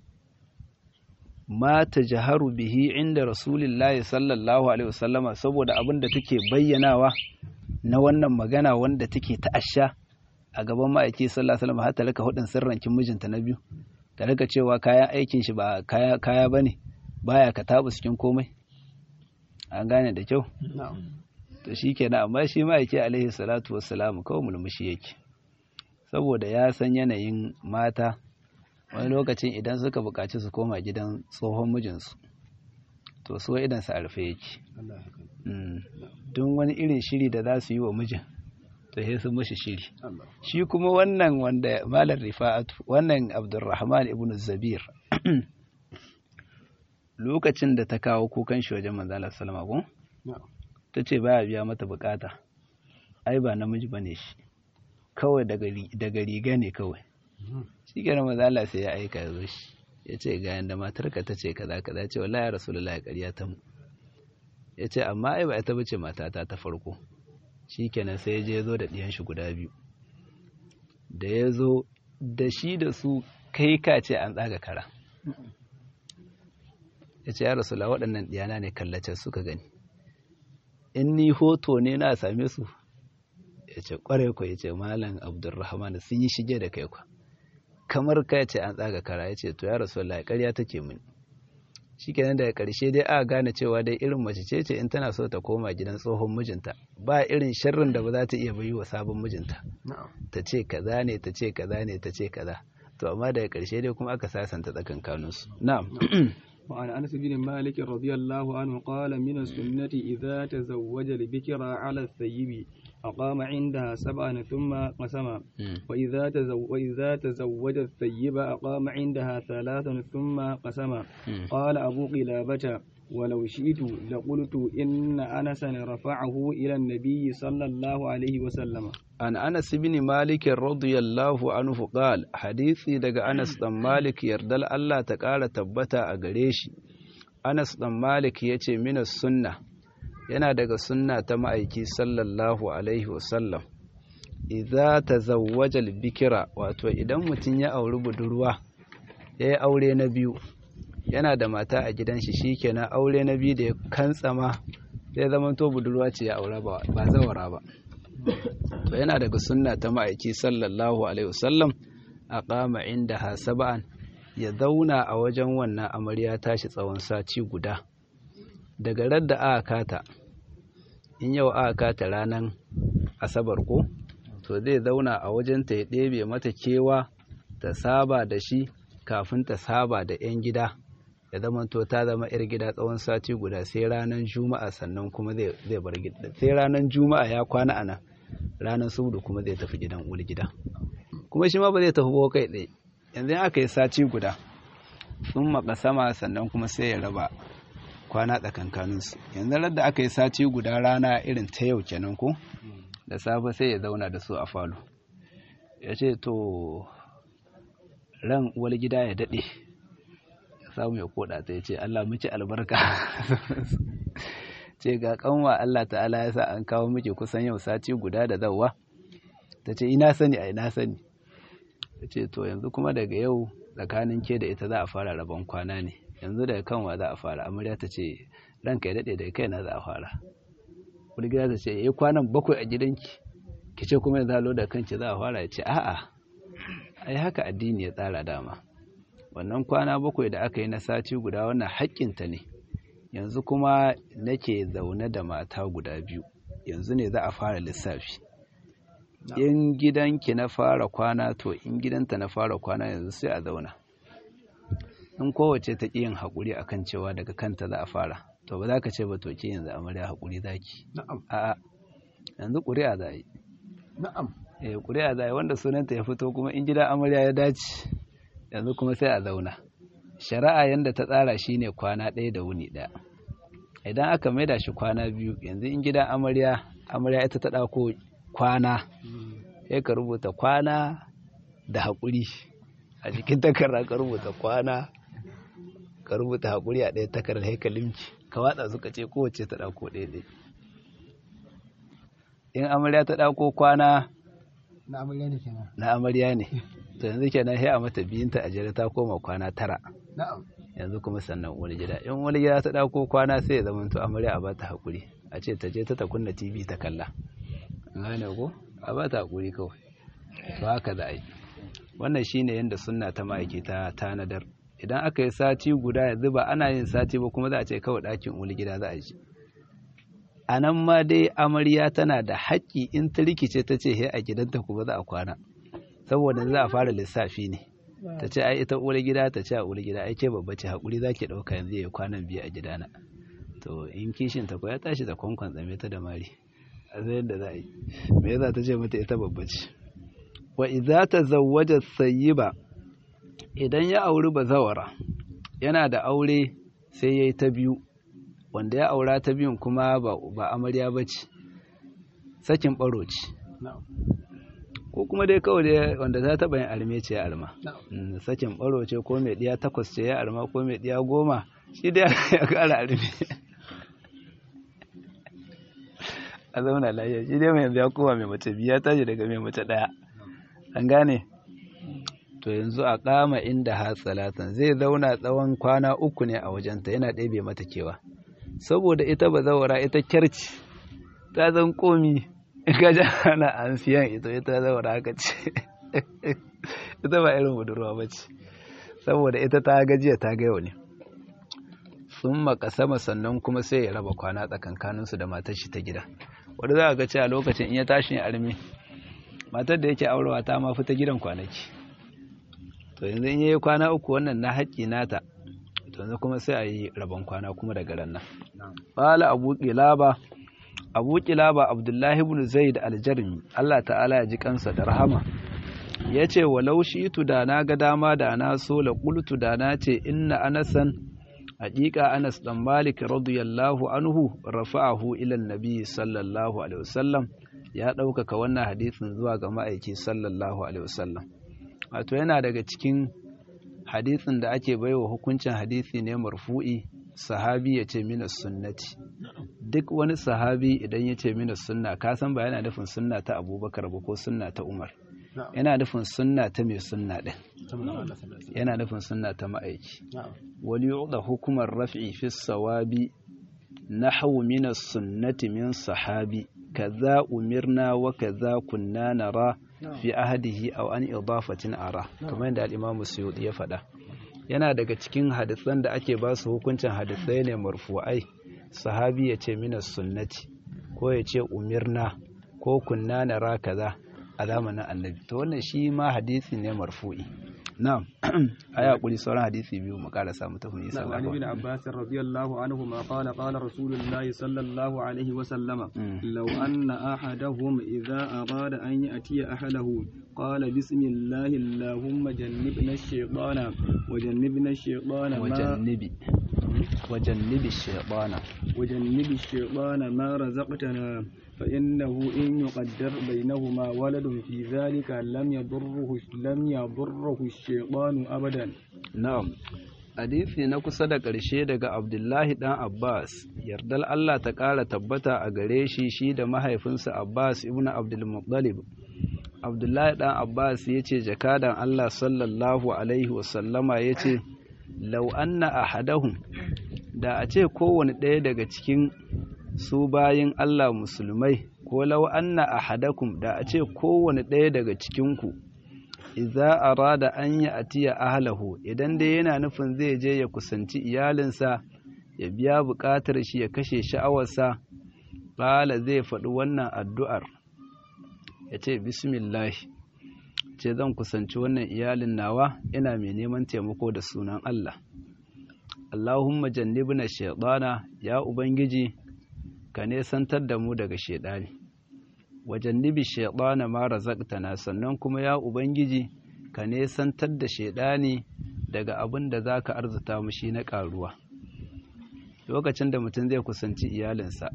ma tajharu bihi inda rasulillahi sallallahu alaihi wasallama saboda abin da take bayyanawa na wannan magana wanda take ta'asha a gaban ma'aiki sallallahu alaihi wasallam har ta rika hudin sirrankin mijinta na biyu ta rika cewa kayan aikin shi ba kaya kaya bane baya ka tabu cikin komai an gane da kyau na'am to shi kenan amma shi ma'aiki alaihi salatu wassalamu kawai mulmushi yake saboda ya san yanayin mata wani lokacin idan suka buƙaci su koma gidan tsohon mijinsu to so idan su arfe yake Allah ya kai Mm. don wani irin shiri da za su yi wa mijin to sai sun mashi shiri Allah shi kuma wannan wanda malar rifa'atu wannan abdurrahman ibn zabir lokacin da ta kawo kukan shi wajen manzalar salama ko na'am ta ce baya biya mata bukata ai ba namiji bane shi kawai daga ri- daga riga ne kawai shi kenan manzo Allah sai ya aika ya zo shi ya ce ga yanda matarka ta ce kaza kaza ya ce wallahi ya rasulullahi ƙarya ta mu ya ce amma ai ba ita bace matata ta farko shi kenan sai ya je ya zo da ɗiyan shi guda biyu da ya zo da shi da su kai ka ce an tsaga kara ya ce ya rasulullahi waɗannan ɗiyana ne kallace suka gani in ni hoto ne na same su ya ce kwarai kwa ya ce malam abdurrahman sun yi shige da kai kwa kamar ka ce an tsaga kara ya ce to ya rasu Allah ƙarya take mini shikenan daga ƙarshe dai aka gane cewa dai irin mace ce ce in tana so ta koma gidan tsohon mijinta ba irin sharrin da ba za ta iya bayi wa sabon mijinta ta ce kaza ne ta ce kaza ne ta ce kaza to amma daga ƙarshe dai kuma aka sasanta tsakankaninsu na'am وعن أنس بن مالك رضي الله عنه قال من السنة إذا تزوج البكر على الثيب أقام عندها سبعا ثم قسم وإذا تزو وإذا تزوج الثيب أقام عندها ثلاثا ثم قسم قال أبو قلابة ولو شئت لقلت إن أنسا رفعه إلى النبي صلى الله عليه وسلم an anas bin malik radiyallahu anhu qal hadisi daga anas dan malik yardal Allah ta ƙara tabbata a gare shi anas dan malik yace mina sunna yana daga sunna ta ma'aiki sallallahu alaihi wasallam idza tazawwaja al-bikra wato idan mutum ya auri budurwa yayi aure na biyu yana da mata a gidan shi shikenan aure na biyu da ya kantsama zai zama to budurwa ce ya aura ba ba zawara ba to yana daga sunna ta ma'aiki sallallahu alaihi wasallam a kama inda hasaba'an ya zauna a wajen wannan amarya tashi tsawon sati guda daga radda aka kata in yau aka kata ranar asabar ko to zai zauna a wajen ta ya ɗebe mata kewa ta saba da shi kafin ta saba da 'yan gida ya zama to ta zama 'yar gida tsawon sati guda sai ranar juma'a sannan kuma zai bar gida sai ranar juma'a ya kwana a nan ranar sudu kuma zai tafi gidan wuri gida kuma shi ma ba zai tafi ko kai ɗaya yanzu aka yi sati guda sun maka sama sannan kuma sai ya raba kwana tsakankaninsu yanzu da aka yi sati guda rana irin ta yau kenan ko da safe sai ya zauna da su a falo ya ce to ran uwar gida ya daɗe ya samu ya koda ta ya ce Allah miki albarka ce ga kanwa Allah ta'ala ya sa an kawo miki kusan yau sati guda da zawwa ta ce ina sani a ina sani ta ce to yanzu kuma daga yau tsakanin ke da ita za a fara rabon kwana ne yanzu daga kanwa za a fara amarya ta ce ranka ya daɗe daga kai na za a fara wani gida ta ce ya kwanan bakwai a gidanki ki ce kuma yanzu halo da kanki za a fara ya ce a'a ai haka addini ya tsara dama wannan kwana bakwai da aka yi na sati guda wannan haƙƙinta ne yanzu kuma nake zaune da mata guda biyu yanzu ne za a fara lissafi in gidanki na fara kwana to in gidanta na fara kwana yanzu sai a zauna in kowace ta ƙi yin haƙuri akan cewa daga kanta za a fara to ba za ka ce ba to ke yanzu amarya haƙuri za ki a'a yanzu ƙuri'a za a yi na'am eh ƙuri'a za a yi wanda sunanta ya fito kuma in gida amarya ya dace yanzu kuma sai a zauna shari'a yanda ta tsara shine kwana ɗaya da wuni ɗaya idan aka maida shi kwana biyu yanzu in gidan amarya amarya ita ta ɗauko kwana sai ka rubuta kwana da haƙuri a jikin takarda ka rubuta kwana ka rubuta haƙuri a ɗaya takardar haikalinki ka watsa suka ce kowace ta ɗauko ɗaya ɗaya in amarya ta ɗauko kwana na amarya ne kenan na amarya ne to yanzu kenan sai a mata biyunta a jere ta koma kwana tara na'am yanzu kuma sannan wani gida in wani gida ta ɗauko kwana sai ya zama to amarya a bata haƙuri a ce ta je ta ta kunna tv ta kalla gane ko a bata haƙuri kawai to haka za a yi wannan shine yadda sunna ta ma'aiki ta tanadar idan aka yi sati guda yanzu ba ana yin sati ba kuma za a ce kawai ɗakin wani gida za a ji a nan ma dai amarya tana da haƙƙi in ta rikice ta ce he a gidanta kuma za a kwana saboda za a fara lissafi ne ta ce ai ita uwar gida ta ce a uwar gida ai ke babba ce haƙuri za ki ɗauka yanzu ya kwanan biyu a gidana to in kishin ta ko ya tashi da kwankwan tsame ta da mari a zai yadda za a yi me yasa ta ce mata ita babba ce wa idza tazawwaja sayyiba idan ya auri bazawara yana da aure sai yayi ta biyu wanda ya aura ta biyun kuma ba ba amarya bace sakin baro ce ko kuma dai kawai dai wanda ta taɓa yin arme ce ya arma sakin baro ce ko mai ɗiya takwas ce ya arma ko mai ɗiya goma shi dai ya ƙara arme a zauna lafiya shi dai mai yanzu ya kowa mai mace biya tashi daga mai mace ɗaya an gane to yanzu a kama inda ha salatan zai zauna tsawon kwana uku ne a wajenta yana ɗebe mata kewa saboda ita ba zawara ita kyarci ta zan komi ka ji ana an siyan ita ita zawara haka ce ita ba irin budurwa ba ce saboda ita ta gajiya ta ga yau ne thumma qasama sannan kuma sai ya raba kwana tsakankanin su da matar shi ta gida wanda za ga cewa lokacin in ya tashi armi matar da yake aurewa ta ma fita gidan kwanaki to yanzu in yayi kwana uku wannan na haƙƙi nata to yanzu kuma sai a yi rabon kwana kuma daga ran nan qala abu qilaba abu qilaba abdullahi ibn zaid al-jarmi Allah ta'ala ya ji kansa da rahama yace walau shi'tu da na ga dama da na so la qultu da na ce inna anasan haƙiƙa Anas dan Malik radiyallahu anhu rafa'ahu ila nabi sallallahu alaihi wasallam ya ɗaukaka wannan hadisin zuwa ga ma'aiki sallallahu alaihi wasallam wato yana daga cikin hadisin da ake baiwa hukuncin hadisi ne marfu'i sahabi ya ce minas sunnati duk wani sahabi idan ya ce minas sunna ka san ba yana nufin sunna ta abubakar ba ko sunna ta umar yana nufin sunna ta mai sunna ɗin yana nufin sunna ta ma'aiki wani yuɗa hukumar raf'i fi sawabi nahwu minas sunnati min sahabi kaza umirna wa kaza kunna nara fi ahadihi aw an idafatin ara kamar yadda al-Imam Suyuti ya faɗa yana daga cikin hadisan da ake ba su hukuncin hadisai ne marfu'ai sahabi ya ce minas sunnati ko ya ce umirna ko kunna nara kaza a zamanin annabi to wannan shi ma hadisi ne marfu'i na'am aya kuri sauran hadisi biyu mu karasa mu tafi nisa نعم عن ابن عباس رضي الله عنهما قال قال رسول الله صلى الله عليه وسلم لو أن أحدهم إذا أراد أن يأتي أهله قال بسم الله اللهم جنبنا الشيطان وجنبنا الشيطان ما wajannibi wajannibi shaytana وجنب الشيطان ما رزقتنا فإنه إن يقدر بينهما ولد في ذلك لم يضره لم يضره الشيطان أبدا na'am hadisi na kusa da ƙarshe daga Abdullahi dan Abbas yardal Allah ta ƙara tabbata a gare shi shi da mahaifinsa Abbas ibn Abdul Muttalib Abdullahi dan Abbas yace jakadan Allah sallallahu alaihi wasallama yace law anna ahadahum da a ce kowane ɗaya daga cikin su bayin Allah musulmai ko law anna ahadakum da a ce kowane ɗaya daga cikinku idza arada an yi atiya ahlahu idan dai yana nufin zai je ya kusanci iyalinsa ya biya buƙatar shi ya kashe sha'awarsa ƙala zai faɗi wannan addu'ar ya ce bismillah ce zan kusanci wannan iyalin nawa ina mai neman taimako da sunan Allah Allahumma jannibna shaytana ya ubangiji ka nesantar da mu daga shaidani wajannibi shaytana ma razaqtana sannan kuma ya ubangiji ka nesantar da shaidani daga abin da zaka arzuta mu shi na karuwa lokacin da mutum zai kusanci iyalinsa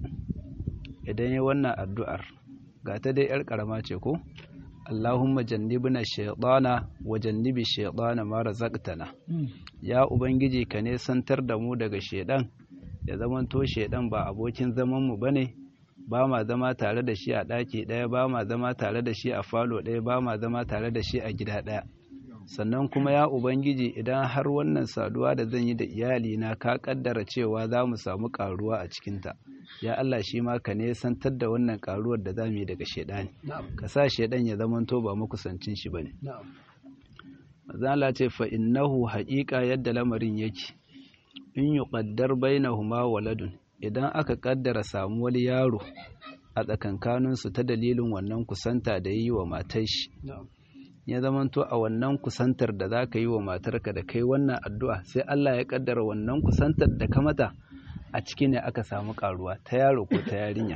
idan ya wannan addu'ar ga ta dai yar karama ce ko Allahumma jannibna shaytana wa jannibi shaytana ma razaqtana ya ubangiji ka nesantar da mu daga shaidan ya zamanto shaidan ba abokin zaman mu bane ba ma zama tare da shi a ɗaki ɗaya ba ma zama tare da shi a falo ɗaya ba ma zama tare da shi a gida ɗaya sannan kuma ya ubangiji idan har wannan saduwa da zan yi da iyalina ka kaddara cewa za mu samu karuwa a cikinta ya Allah shi ma ka nesantar da wannan karuwar da za mu yi daga shaidani ka sa shaidan ya zamanto ba makusancin shi bane mazala ce fa innahu haƙiƙa yadda lamarin yake in yuqaddar bainahuma waladun idan aka kaddara samuwar yaro a tsakankaninsu ta dalilin wannan kusanta da yi wa matar shi ya zamanto a wannan kusantar da za ka yi wa matarka da kai wannan addu'a sai Allah ya kaddara wannan kusantar da ka mata a ciki ne aka samu karuwa ta yaro ko ta yarinya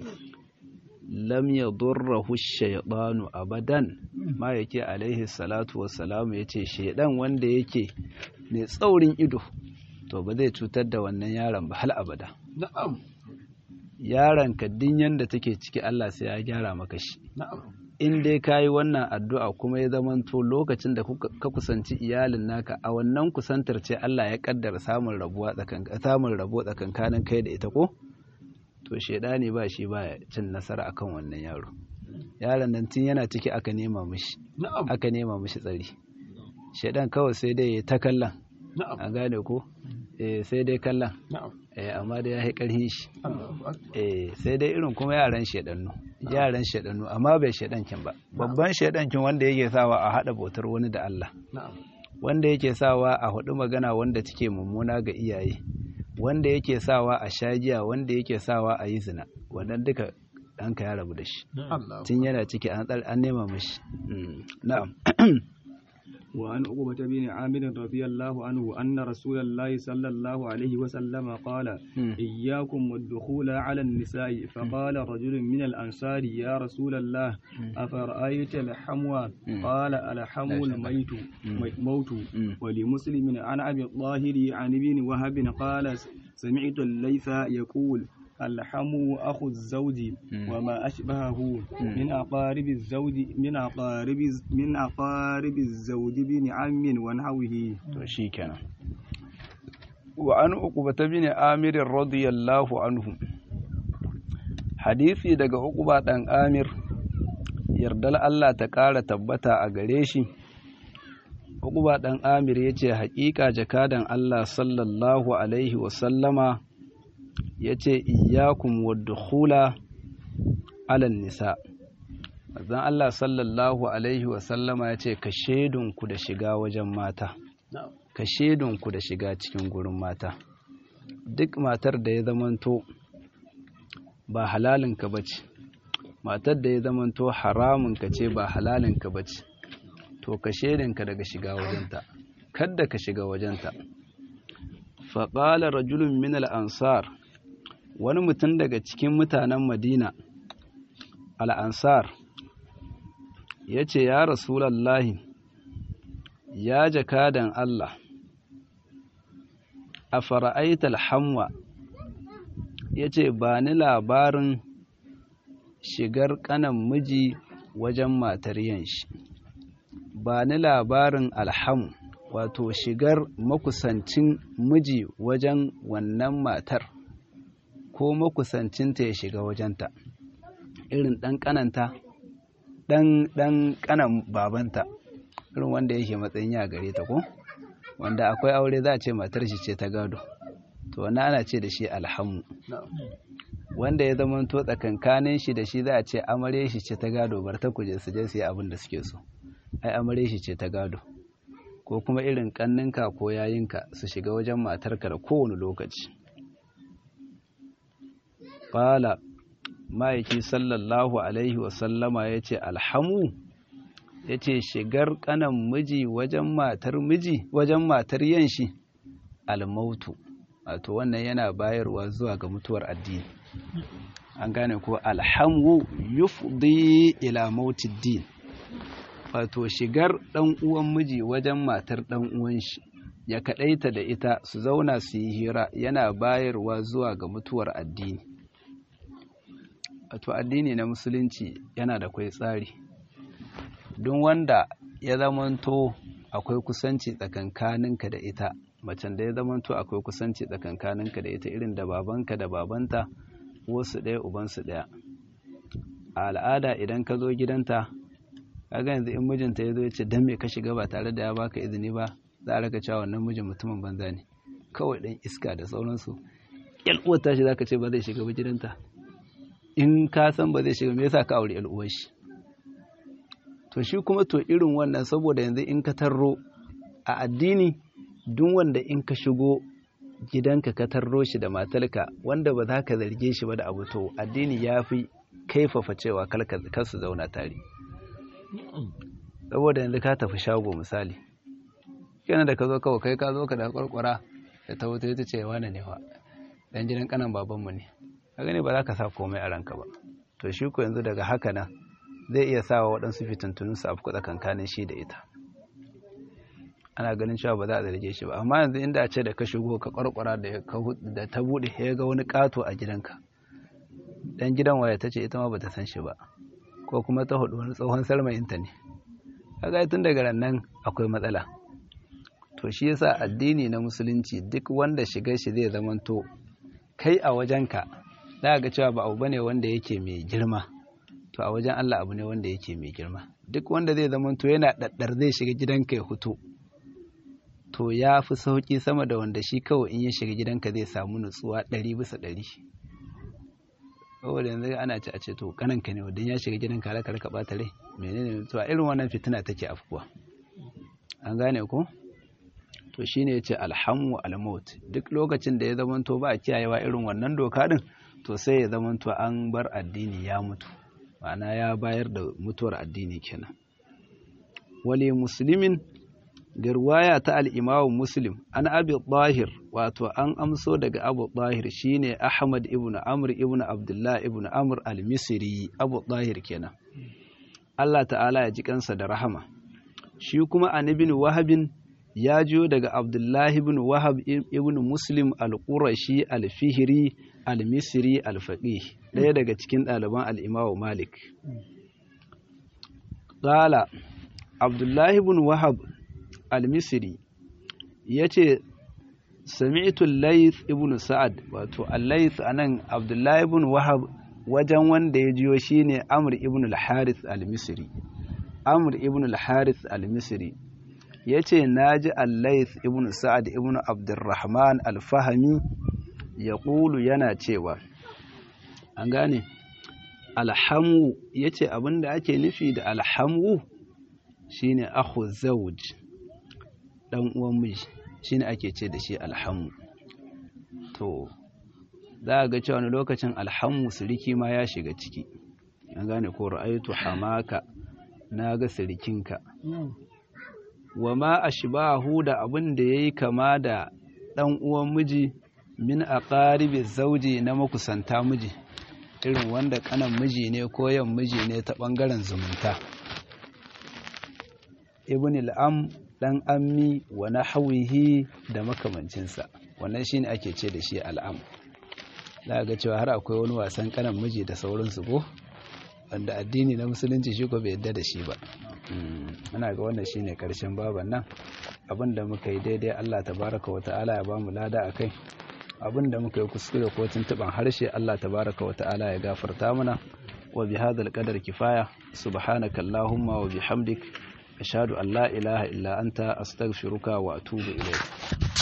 lam yadurruhu shaytanu abadan ma yake alaihi salatu wassalamu yace shaydan wanda yake mai tsaurin ido to ba zai cutar da wannan yaron ba hal abada na'am yaron ka din yanda take ciki Allah sai ya gyara maka shi na'am in dai ka yi wannan addu'a kuma ya zamanto lokacin da ka kusanci iyalin naka a wannan kusantar ce Allah ya kaddara samun rabuwa samun rabo tsakankanin kai da ita ko to shedani ba shi ba cin nasara akan wannan yaro yaron nan tun yana ciki aka nema mishi na'am aka nema mishi tsari shedan kawai sai dai ya ta kallon na'am a gane ko eh sai dai kallon na'am eh amma dai ya yi karhin shi Allahu akbar eh sai dai irin kuma yaran shedannu yaran shedannu amma bai shedankin ba babban shedankin wanda yake sawa a hada bautar wani da Allah na'am wanda yake sawa a hudu magana wanda take mummuna ga iyaye wanda yake sawa a shagiya wanda yake sawa a yi zina wannan duka ɗanka ya rabu da shi tun yana ciki an nema mashi na'am وعن عقبة بن عامر رضي الله عنه أن رسول الله صلى الله عليه وسلم قال إياكم والدخول على النساء فقال رجل من الأنصار يا رسول الله أفرأيت الحموى قال الحمو الميت موت ولمسلم عن أبي الطاهر عن ابن وهب قال سمعت الليث يقول الحمو أخو الزوج وما أشبهه من أقارب الزوج من أقارب من أقارب الزوج بن عم ونحوه شيكنا وعن عقبة بن عامر رضي الله عنه hadisi daga Uqba dan Amir yardal Allah ta ƙara tabbata a gare shi Uqba dan Amir yace haƙiƙa jakadan Allah sallallahu alaihi wa sallama ya ce iyakun wadda alan nisa zan Allah sallallahu Alaihi wasallama ya ce ka shaidunku da shiga wajen mata ka shaidunku da shiga cikin gurin mata duk matar da ya zamanto ba halalinka ba ce matar da ya zamanto haramunka ce ba halalinka ba ce to ka shaidinka daga shiga wajenta kadda ka shiga wajenta faƙala rajulun min al'ansar wani mutum daga cikin mutanen madina al'ansar ya ce ya rasulallahi ya jakadan Allah a fara'aita alhamwa ya ce ba ni labarin shigar kanan miji wajen matar yanshi ba ni labarin alhamu wato shigar makusancin miji wajen wannan matar ko makusancinta ya shiga wajenta irin ɗan ƙananta ɗan ɗan ƙanan babanta irin wanda yake matsayin ya gare ta ko wanda akwai aure za a ce matar shi ce ta gado to wani ana ce da shi alhamu wanda ya zama to tsakankanin shi da shi za a ce amare shi ce ta gado bar ta kuje su je su yi abin da suke so ai amare shi ce ta gado ko kuma irin kanninka ko yayinka su shiga wajen matarka da kowane lokaci Fala ma'aiki sallallahu Alaihi wasallama ya ce alhamu ya ce shigar kanan miji wajen matar miji wajen matar yanshi almautu wato wannan yana bayarwa zuwa ga mutuwar addini an gane ko alhamu yufdi ila mautid din wato shigar dan uwan miji wajen matar dan uwan shi ya kadaita da ita su zauna su yi hira yana bayarwa zuwa ga mutuwar addini wato addini na musulunci yana da kwai tsari don wanda ya zamanto akwai kusanci tsakankaninka da ita macen da ya zamanto akwai kusanci tsakankaninka da ita irin da babanka da babanta wasu ɗaya ubansu ɗaya a al'ada idan ka zo gidanta kaga yanzu in mijinta ya zo ya ce dan me ka shiga ba tare da ya baka izini ba za a raka cewa wannan mijin mutumin banza ne kawai dan iska da sauransu yal uwar tashi zaka ce ba zai shiga ba gidanta in ka san ba zai shiga me yasa ka aure yal uwar shi to shi kuma to irin wannan saboda yanzu in ka tarro a addini duk wanda in ka shigo gidanka ka tarro shi da matarka wanda ba za ka zarge shi ba da abu to addini ya fi kaifafa cewa kar su zauna tare saboda yanzu ka tafi shago misali kenan da ka zo kawai kai ka zo ka da kwarkwara da ta wuta ta ce wane ne wa dan gidan kanan babanmu ne ka gani ba za ka sa komai a ranka ba to shi ko yanzu daga haka nan zai iya sawa waɗansu fitintunun su afku tsakankanin shi da ita ana ganin cewa ba za a zarge shi ba amma yanzu inda a ce da ka shigo ka kwarkwara da ta buɗe ya ga wani ƙato a gidanka dan gidan waya ta ce ita ma bata san shi ba ko kuma ta hudu wani tsohon sarmayinta ne kaga tun daga nan akwai matsala to shi yasa addini na musulunci duk wanda shigar shi zai zamanto kai a wajenka za ga cewa ba abu bane wanda yake mai girma to a wajen Allah abu ne wanda yake mai girma duk wanda zai zamanto yana daddar zai shiga gidanka ya hutu to ya fi sauki sama da wanda shi kawai in ya shiga gidanka zai samu nutsuwa ɗari bisa ɗari saboda yanzu ana ci a ce to kananka ne wadda ya shiga gidanka halaka raka ɓata rai menene to a irin wannan fitina take afkuwa an gane ko to shine yace alhamu almaut duk lokacin da ya zamanto ba a kiyayewa irin wannan doka din to sai ya zamanto an bar addini ya mutu ma'ana ya bayar da mutuwar addini kenan wali muslimin da ruwaya ta al'imamu muslim an abi ɗahir wato an amso daga abu ɗahir shine ahmad ibn amr ibn abdullah ibn amr al-misri abu ɗahir kenan Allah ta'ala ya ji kansa da rahama shi kuma an ibn wahabin ya jiyo daga abdullahi ibn wahab ibn muslim al-qurashi al-fihri al-misri al-faqih ɗaya daga cikin ɗaliban al-imamu malik qala abdullahi ibn wahab al-misri ya ce sami'tu layth ibn sa'ad wato al-layth anan abdullahi ibn wahab wajen wanda ya jiyo shine amr ibn al-harith al-misri amr ibn al-harith al-misri yace naji al-layth ibn sa'ad ibn abdurrahman al-fahmi yaqulu yana cewa an gane alhamu yace abinda ake nufi da alhamu shine akhu zawj dan uwan miji shine ake ce da shi alhamu to za ga cewa wani lokacin alhamu siriki ma ya shiga ciki an gane ko ra'aytu hamaka naga sirikinka wa ma ashbahu da abin da yayi kama da dan uwan miji min aqaribi zauji na makusanta miji irin wanda kanan miji ne ko yan miji ne ta bangaren zumunta ibn al'am dan ammi wa nahwihi da makamancinsa wannan shine ake ce da shi al'am za ga cewa har akwai wani wasan kanan miji da sauransu ko wanda addini na musulunci shi ko bai yadda da shi ba ana ga wannan shine karshen baban nan abinda muka yi daidai Allah tabaraka wa ta'ala ya bamu lada akai abinda muka yi kuskure ko tuntuban harshe Allah tabaraka wa ta'ala ya gafarta mana wa bihadhal qadar kifaya subhanaka allahumma wa bihamdik ashhadu an la ilaha illa anta astaghfiruka wa atubu ilayk